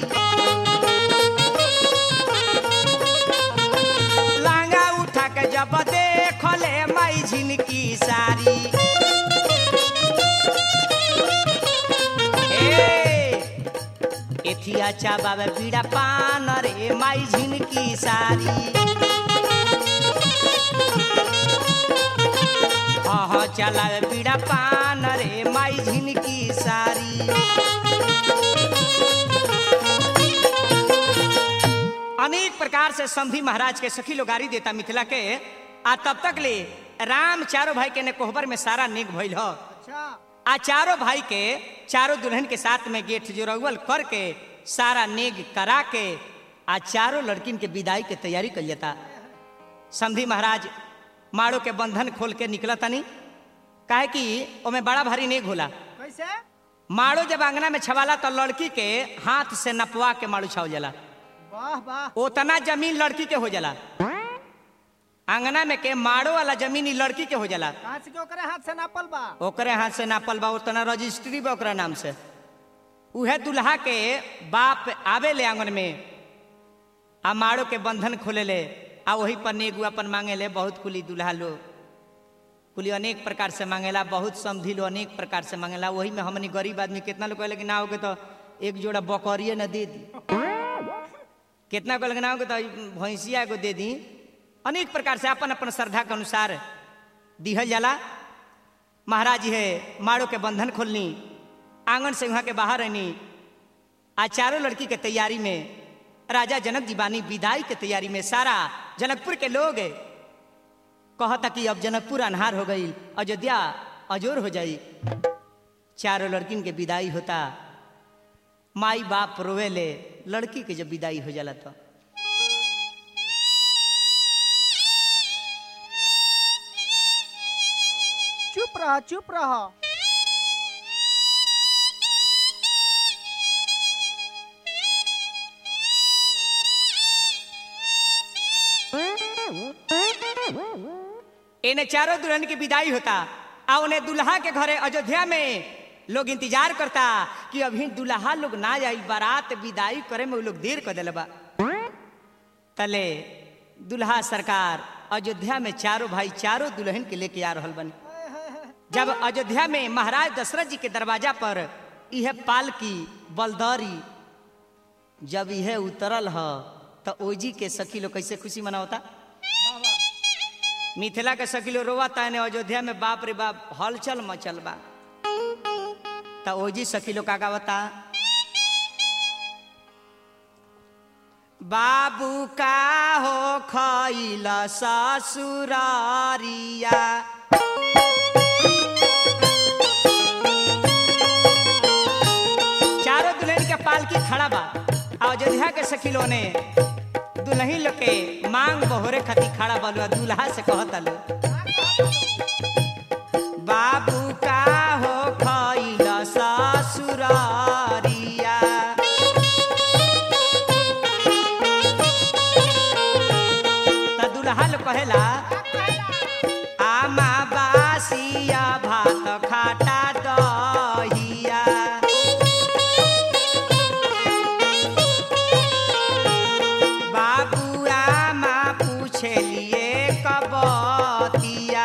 लांगा उठा के जब देखले माई झिनकी सारी ए, एथिया चाबावे पीड़ा पान रे माई झिनकी सारी अह चलावे पीड़ा पान रे माई झिनकी सारी अनेक प्रकार से संधि महाराज के सखी लोगारी देता मिथिला के आ तब तक ले राम चारों भाई के ने कोहबर में सारा नेक भइल ह अच्छा आ चारों भाई के चारों दुल्हन के साथ में गेठ जोरवल करके सारा नेग करा के आ चारों लड़किन के विदाई के तैयारी कल जाता समधी महाराज माड़ो के बंधन खोल के निकला तनी काहे कि ओमे बड़ा भारी नेग होला कैसे माड़ो जब अंगना में छवाला तो लड़की के हाथ से नपवा के माड़ू छाव जाला वाह वाह उतना जमीन लड़की के हो जाला अंगना में के माड़ो वाला जमीन ई लड़की के हो जाला कहाँ से के ओकरे हाथ से नापल बा ओकरे हाथ से नापल बा उतना रजिस्ट्री बा ओकरा नाम से उहे दुल्हा के बाप आवे ले आंगन में आ माड़ो के बंधन खोले ले आ वही पर नेगू अपन मांगे ले बहुत कुली दुल्हा लो कुली अनेक प्रकार से मांगेला बहुत समझी लो अनेक प्रकार से मांगेला वही में हमनी गरीब आदमी कितना लोग कहले कि ना होगे तो एक जोड़ा बकरिए न दे दी कितना कहले कि ना होगे तो भैंसिया एगो दे दी अनेक प्रकार से अपन अपन श्रद्धा के अनुसार दिहल जाला महाराज जी है माड़ो के बंधन खोलनी आंगन से वहाँ के बाहर रहनी आ चारों लड़की के तैयारी में राजा जनक जी बानी विदाई के तैयारी में सारा जनकपुर के लोग कहता कि अब जनकपुर अनहार हो गई अयोध्या अजोर हो जाई चारों लड़किन के विदाई होता माई बाप रोवे ले लड़की के जब विदाई हो जाला तो चुप रह चुप रह इन्हें चारों दुल्हन की विदाई होता आ उन्हें दुल्हा के घरे अयोध्या में लोग इंतजार करता कि अभी दुल्हा लोग ना आई बारात विदाई करे में वो लोग देर कर दिले बा तले दुल्हा सरकार अयोध्या में चारों भाई चारों दुल्हन के लेके आ रहल बनी जब अयोध्या में महाराज दशरथ जी के दरवाजा पर यह पालकी बलदौरी जब यह उतरल ह तो ओजी के सखी लोग कैसे खुशी मनावता वाह वाह मिथिला के सखी लोग रोवाता है अयोध्या में बाप रे बाप हलचल मचल बा तो ओजी सखी लोग का गावता बाबू का हो खैला ससुरारिया चारों दुल्हन के पालकी खड़ा बा आ अयोध्या के सखिलो ने दुल्ही लोग के मांग बहोरे खती खड़ा बलुआ दुल्हा से कहता लो बाबू का हो खैला ससुरारिया त दुल्हा लोग कहेला आमा बासिया भात खाटा दहिया बाबू आमा पूछलिए कबतिया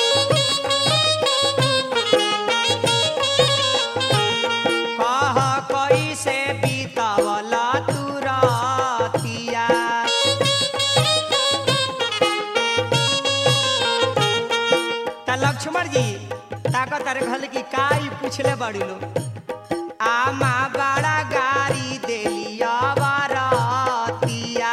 कह कैसे बीतवला तुरतिया त लक्ष्मण जी ताकत अरे घल की काई पूछले बड़ी लो आमा बड़ा गाड़ी देलिया बारातिया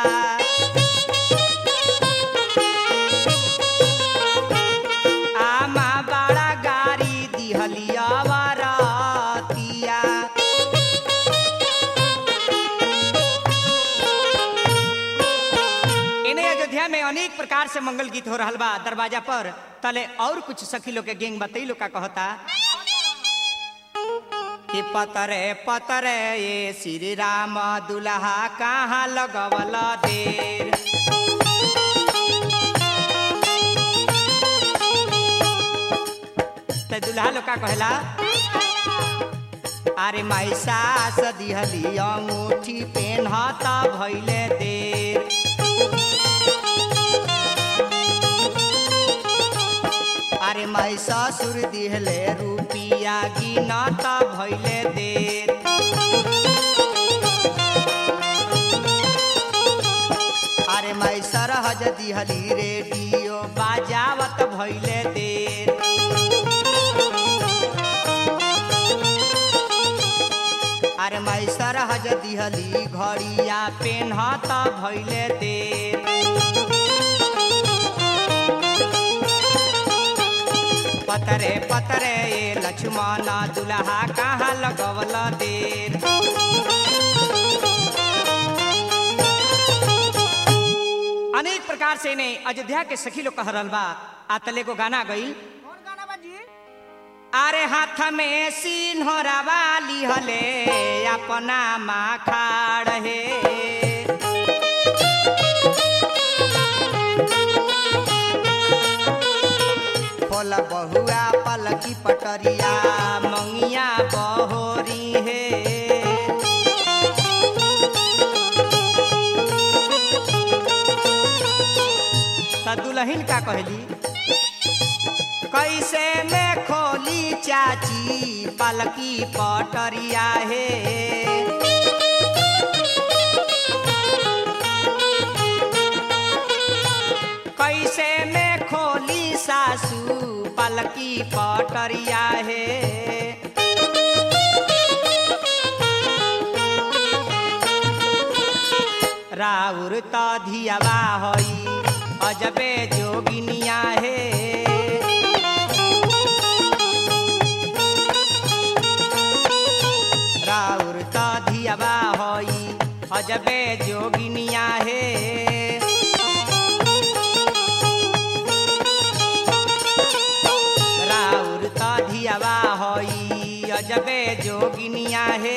आमा बड़ा गाड़ी दिहलिया बारातिया इन्हें अयोध्या में अनेक प्रकार से मंगल गीत हो रहा बा दरवाजा पर तले और कुछ सखी लोग के गेंग बतई लोग का कहता कि पतरे पतरे ये श्री राम दुल्हा कहाँ लगवल देर ते दुल्हा लोग का कहला अरे माई सास दिहली अंगूठी पेन्हता भैले देर अरे माई ससुर दिहले रुपिया गिनता भैले देर अरे माई सरहज दिहली रेडियो बाजावत भैले देर अरे माई सरहज दिहली घड़िया पेन्हता भैले देर पतरे पतरे ये लक्ष्मण दुल्हा कहाँ लगवल देर अनेक प्रकार से इन्हें अयोध्या के सखी लोग कह रहल बा आ तले को गाना गई कौन गाना बाजी अरे हाथ में सिन्हरा वाली हले अपना माँ खाड़ हे फल बहुआ पलकी पटरिया मंगिया बहोरी हे त दुल्हन का कहली कैसे में खोली चाची पलकी पटरिया हे कैसे में खोली सासू पलकी पटरिया हे राउर त धियावा हई अजबे जोगिनिया हे राउर त धियावा हई अजबे जोगिनिया हे राउर त धियावा हई अजबे जोगिनिया हे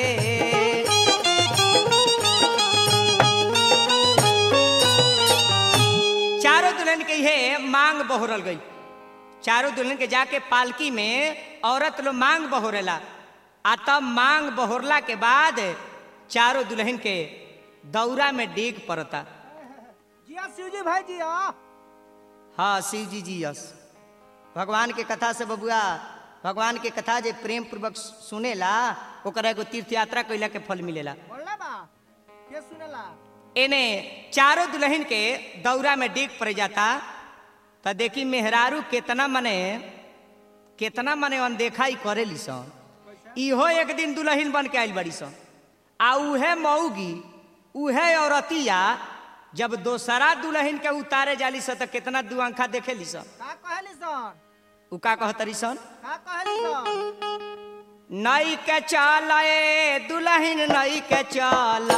चारों दुल्हन के हे मांग बहोरल गई चारों दुल्हन के जाके पालकी में औरत लोग मांग बहोरेला आ तब मांग बहोरला के बाद चारों दुल्हन के दौरा में डेग पड़ता जिया शिवजी भाई जिया हाँ शिव जी जी यस भगवान के कथा से बबुआ भगवान के कथा जे प्रेम पूर्वक सुनेला ओकरा एगो तीर्थ यात्रा कैला के फल मिलेला बोलला बा के सुनेला एने चारों दुल्हन के दौरा में डेग पड़ जाता त देखी मेहरारू केतना मने केतना मने अनदेखा ही करेली सन इहो एक दिन दुल्हन बन के आइल बड़ी सन आ उहे मऊगी उहे औरतिया जब दोसरा दुल्हन के उतारे जाली सन त केतना दुआंखा देखेली सन का कहली सन उ का कहतरी सन का कहली सन नई के चल ए दुल्हन नई के चल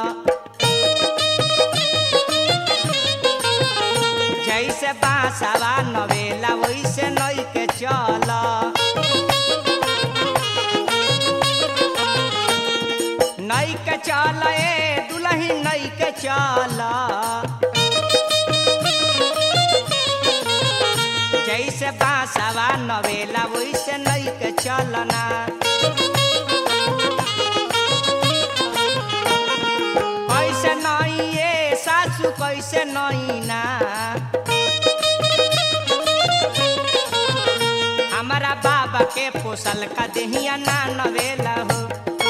जैसे बांसवा नवेला वैसे नई के चल नई के चल ए दुल्हन नई के चल जैसे बांसवा नवेला वैसे नई के चलना कैसे नई ये सासू कैसे नई ना हमारा बाबा के पोसल का देहिया ना नवेला हो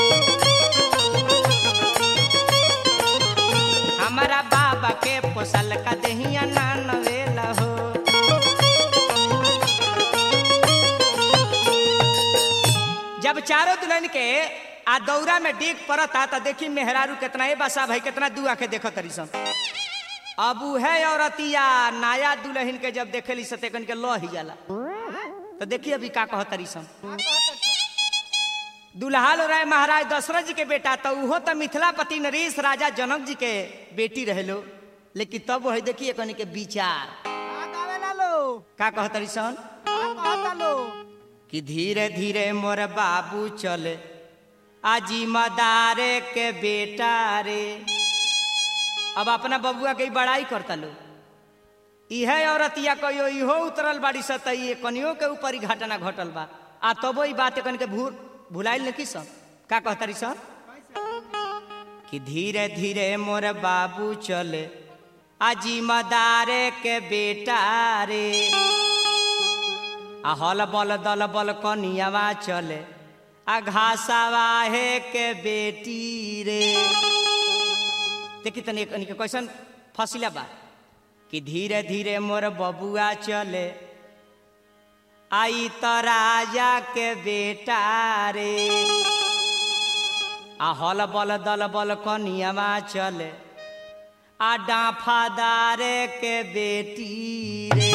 हमारा बाबा के पोसल का देहिया ना नवेला हो जब चारों दुल्हन के आ दौरा में डेग पड़ता त देखी मेहरारू कितना ए बसा भाई कितना दू आके देखत तरी सन अब है औरतिया नया दुल्हन के जब देखेली सतेकन के लह ही जाला तो देखिए अभी का कहत तरी सन का कहत सन दुल्हाल राय महाराज दशरथ जी के बेटा तो उहो तो मिथिलापति नरेश राजा जनक जी के बेटी रहेलो लेकिन तब वही देखिए कनी के विचार का गावेला लो का कहत तरी सन का कहता लो कि धीरे धीरे मोर बाबू चले आजी मदारे के बेटा रे अब अपना बबुआ के ही बड़ाई करता लो इहे औरतिया कहियो इहो उतरल बाड़ी स त ये कनियो के ऊपर ही घटना घटल बा आ तबो ई बात कन के भूल भुलाइल न की सन का कहतारी सन कि धीरे धीरे मोर बाबू चले आजी मदारे के बेटा रे आ हल बल दल बल कनियावा चले आ घासावा हे के बेटी रे देखी तनी कनी के कैसन फसिला बा कि धीरे धीरे मोर बबुआ चले आई त राजा के बेटा रे आ हल बल दल बल कनियावा चले आ डाफादारे के बेटी रे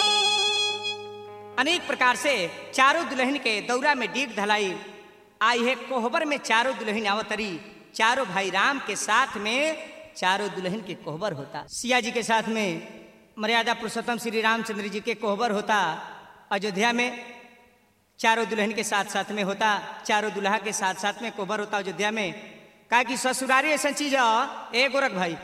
अनेक प्रकार से चारों दुल्हन के दौरा में डीग धलाई आई है कोहबर में चारों दुल्हन आवतरी चारों भाई राम के साथ में चारों दुल्हन के कोहबर होता सिया जी के साथ में मर्यादा पुरुषोत्तम श्री रामचंद्र जी के कोहबर होता अयोध्या में चारों दुल्हन के साथ साथ में होता चारों दुल्हा के साथ साथ में कोहबर होता अयोध्या में का कि ससुरारी ऐसा चीज है ए गोरख भाई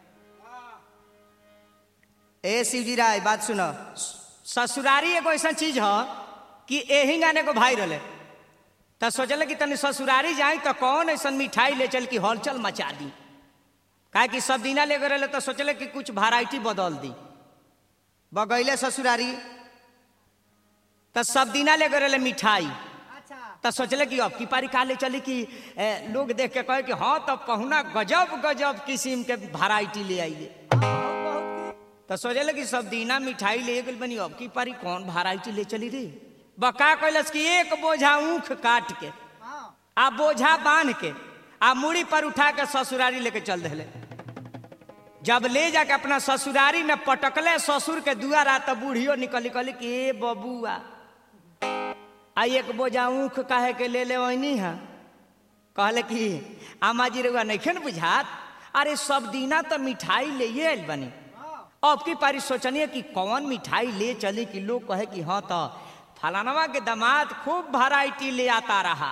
ए शिवजी राय बात सुनो ससुरारी एगो ऐसा चीज है कि एही गाने को भाई रहे तो सोचल कि तनी ससुरारी जाई तो कौन ऐसा मिठाई ले चल की हलचल मचा दी काहे कि सब दिना ले गए तो सोचले कि कुछ वैरायटी बदल दी बगैले ससुरारी तो सब दिना ले गए मिठाई अच्छा तो सोचले कि अब की पारी का ले चली कि ए, लोग देख के कहे कि हाँ तो पहुना गजब गजब किस्म के वैरायटी ले आइए हाँ, बहुत बहुत की तो सोचले कि सब दीना मिठाई ले गई बनी अब की पारी कौन वैरायटी ले चली रे बका कैलस कि एक बोझा ऊख काट के हाँ आ बोझा बांध के आ मूड़ी पर उठा के ससुरारी लेके चल दिले जब ले जाके अपना ससुरारी में पटकले ससुर के दुआरा तो बूढ़ियो निकल निकल कि ए बबुआ आ एक बोझा ऊख काहे के ले ले वही हा कहले कि आमा जी रउआ नइखे न बुझात अरे सब दीना तो मिठाई ले आइल बनी हाँ अब की पारी सोचनिए कि कौन मिठाई ले चली कि लोग कहे कि हाँ तो फलानवा के दामाद खूब वैरायटी ले आता रहा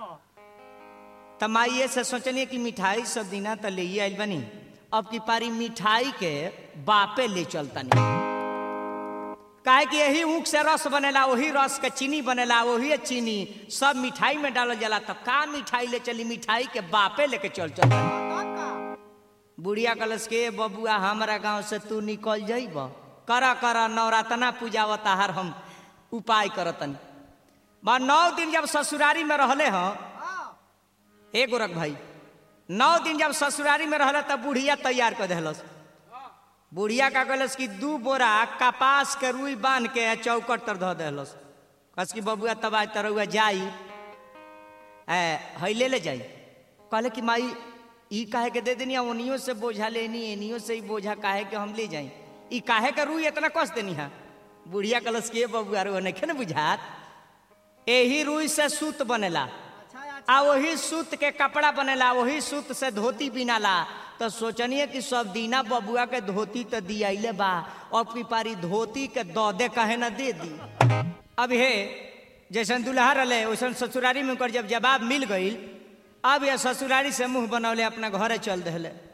तमाइए से सोचनिए कि मिठाई सब दिना तो ले आइल बनी अब की पारी मिठाई के बापे ले चलतनी काहे कि यही ऊख से रस बनेला वही रस के चीनी बनेला वही चीनी सब मिठाई में डालल जाला तो का मिठाई ले चली मिठाई के बापे लेके चल चल हाँ, तब का बुढ़िया कलश के बबुआ हमारा गांव से तू निकल जाइब कर कर नवरातना पूजावता हर हम उपाय करतनी बा नौ दिन जब ससुरारी में रहले हैं हाँ ए गोरख भाई नौ दिन जब ससुरारी में रहल तब बुढ़िया तैयार कर दिलस बुढ़िया का कहलस कि दू बोरा कपास के रुई बांध के चौकट तर धऽ दिलस कस कि बबुआ तब आज तरौआ जाई ए है ले ले जाई कहले कि माई ई काहे के दे देनी आ ओनियो से बोझा लेनी एनियो से ही बोझा काहे के हम ले जाई ई काहे के रुई इतना कस देनी है बुढ़िया कलस के बबुआ रो नहीं न बुझात एही रुई से सूत बनेला अच्छा अच्छा आ वही सूत के कपड़ा बनेला वही सूत से धोती बिनाला तो सोचनिए कि सब दीना बबुआ के धोती तो दियाइले बा अब की पारी धोती के दौदे कहे न दे दी अब हे जैसन दुल्हा रहे वैसन ससुरारी में ओकर जब जवाब मिल गई अब यह ससुरारी से मुंह बनौले अपना घरे चल दिले